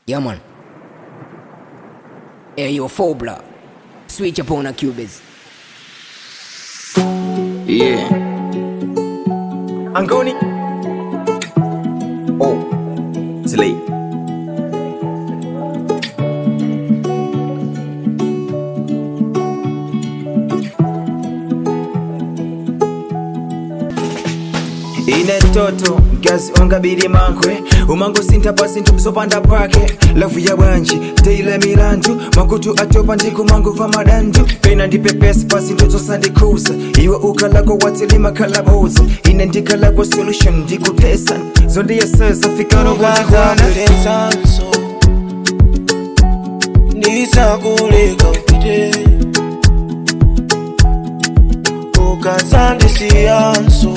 Yeah, man. Hey, yo, Phobla. Switch up on a Cubase. Yeah. Angoni. Oh. Slay. ine toto gazi ongabiri mankwe umango sinta pasinto zopanda pake lavu ya bwanji teile milandu makutu atopa ndikumangu va madandu pena ndipepesi pasinto zosandikuza iwe ukalako watilima kalaboza ine ndikalako solution ndikutesa zondiyeseza fikano kundikwana Ukazambulensanso ndisakuleka upite ukazandisiyanso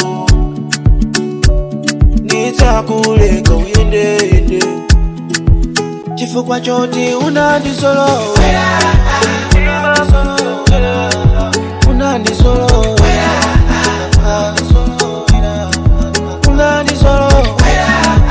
nditsakuleka uyendeyende chifukwa choti unandizolowera unandizolowera unandizolowera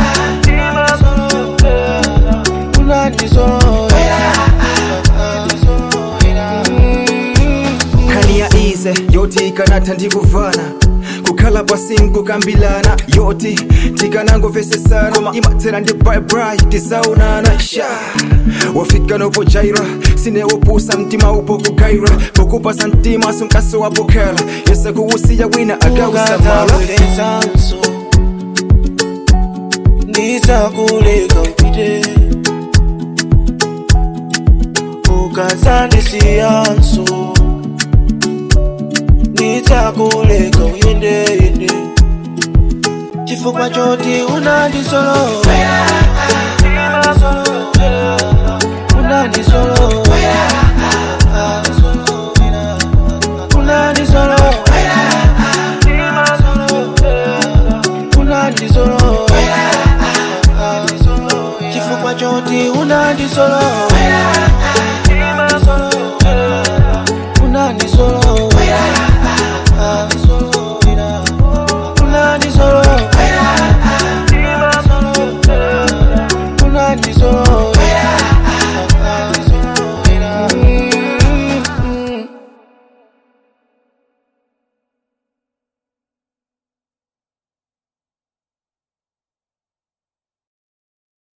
kani ya ize yoti ikanatha ndikuvana kukhala pasingu kukambilana yoti tikanangovesesana koma imatsera ndi baibai tizaonana sha wafika nopo jaira sinewopusa mtima upo kugaira pokupasa mtima sunkaso wapokhala yese kuwusiya wina akausamala ukazambulensanso ndisakuleka upite ukazandisiyanso nditsakuleka uyendeyende chifukwa choti unandizolowera